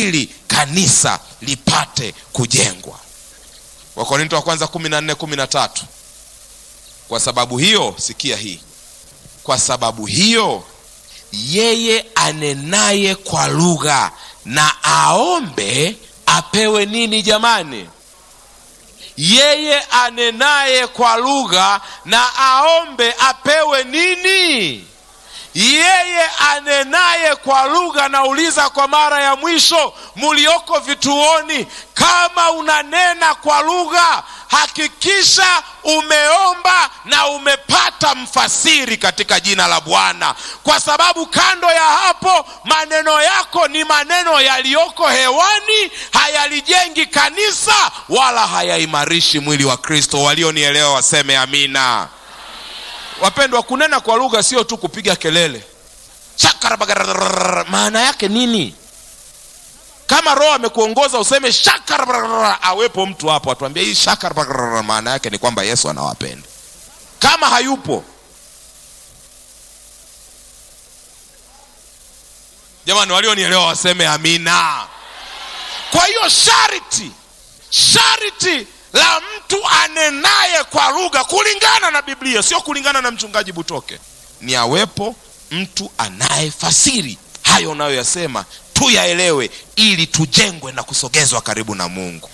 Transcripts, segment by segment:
ili kanisa lipate kujengwa wakorinto wa kwanza kumi na nne kumi na tatu kwa sababu hiyo sikia hii kwa sababu hiyo yeye anenaye kwa lugha na aombe apewe nini jamani yeye anenaye kwa lugha na aombe apewe nini yeye anenaye kwa lugha nauliza kwa mara ya mwisho mulioko vituoni kama unanena kwa lugha hakikisha umeomba na umepata mfasiri katika jina la bwana kwa sababu kando ya hapo maneno yako ni maneno yaliyoko hewani hayalijengi kanisa wala hayaimarishi mwili wa kristo walionielewa waseme amina wapendwa kunena kwa lugha sio tu kupiga kelele Shakarabagararara. maana yake nini kama roho amekuongoza useme shakarabagararara, awepo mtu hapo atuambia hii shakarabagararara, maana yake ni kwamba yesu anawapenda kama hayupo jamani walionielewa waseme amina kwa hiyo sharti sharti la mtu anenaye kwa lugha kulingana na biblia sio kulingana na mchungaji butoke ni awepo mtu anayefasiri hayo unayoyasema tuyaelewe ili tujengwe na kusogezwa karibu na mungu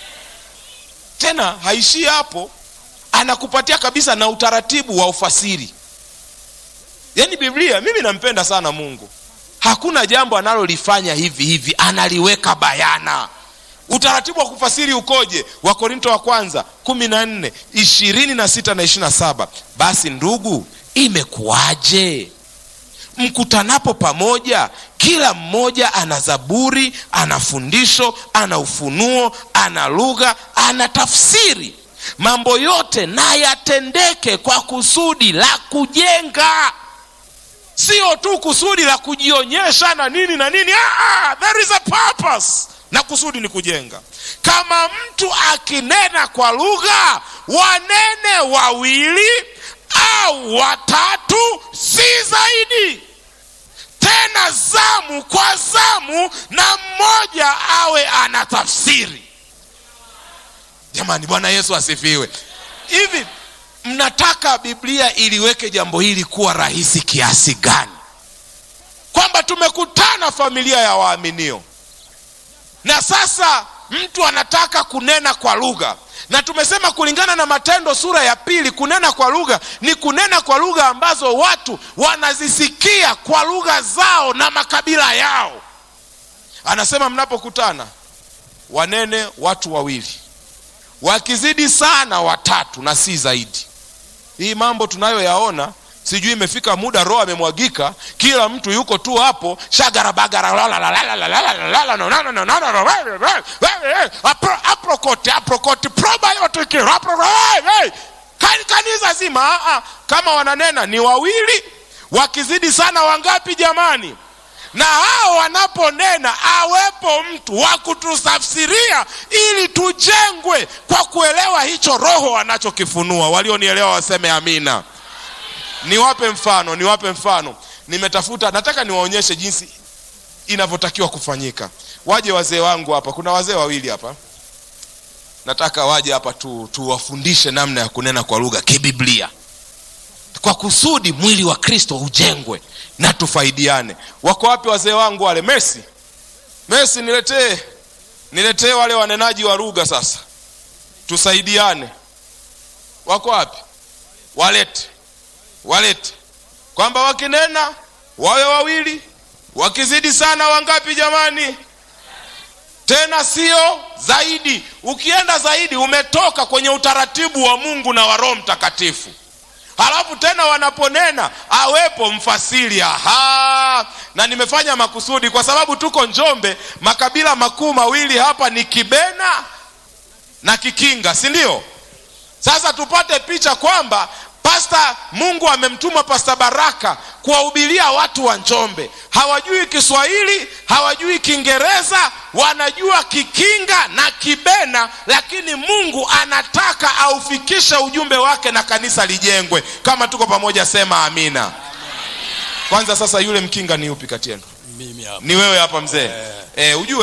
tena haishii hapo anakupatia kabisa na utaratibu wa ufasiri yaani biblia mimi nampenda sana mungu hakuna jambo analolifanya hivi hivi analiweka bayana utaratibu wa kufasiri ukoje wakorinto wa kwanza kumi na nne ishirini na sita na ishiri na saba basi ndugu imekuwaje mkutanapo pamoja kila mmoja ana zaburi ana fundisho ana ufunuo ana lugha ana tafsiri mambo yote na yatendeke kwa kusudi la kujenga sio tu kusudi la kujionyesha na nini na nini ah, there is a purpose na kusudi ni kujenga kama mtu akinena kwa lugha wanene wawili au watatu si zaidi tena zamu kwa zamu na mmoja awe ana tafsiri jamani bwana yesu asifiwe hivi mnataka biblia iliweke jambo hili kuwa rahisi kiasi gani kwamba tumekutana familia ya waaminio na sasa mtu anataka kunena kwa lugha na tumesema kulingana na matendo sura ya pili kunena kwa lugha ni kunena kwa lugha ambazo watu wanazisikia kwa lugha zao na makabila yao anasema mnapokutana wanene watu wawili wakizidi sana watatu na si zaidi hii mambo tunayoyaona sijui imefika muda roho amemwagika kila mtu yuko tu hapo shagarabagaraaprokote aprokoti probiotiki kanisa zima kama wananena ni wawili wakizidi sana wangapi jamani na hao wanaponena awepo mtu wa kututafsiria ili tujengwe kwa kuelewa hicho roho anachokifunua walionielewa waseme amina niwape mfano niwape mfano nimetafuta nataka niwaonyeshe jinsi inavyotakiwa kufanyika waje wazee wangu hapa kuna wazee wawili hapa nataka waje hapa tu tuwafundishe namna ya kunena kwa lugha kibiblia kwa kusudi mwili wa kristo ujengwe na tufaidiane wako wapi wazee wangu wale mesi mesi niletee niletee wale wanenaji wa lugha sasa tusaidiane wako wapi walete walete kwamba wakinena wawe wawili wakizidi sana wangapi jamani tena sio zaidi ukienda zaidi umetoka kwenye utaratibu wa mungu na wa roho mtakatifu halafu tena wanaponena awepo mfasiri aha na nimefanya makusudi kwa sababu tuko njombe makabila makuu mawili hapa ni kibena na kikinga si ndio sasa tupate picha kwamba pasta mungu amemtuma pasta baraka kuwahubiria watu wa njombe hawajui kiswahili hawajui kiingereza wanajua kikinga na kibena lakini mungu anataka aufikishe ujumbe wake na kanisa lijengwe kama tuko pamoja sema amina kwanza sasa yule mkinga ni upi kati yenu mimi hapa ni wewe hapa mzee eh, ujue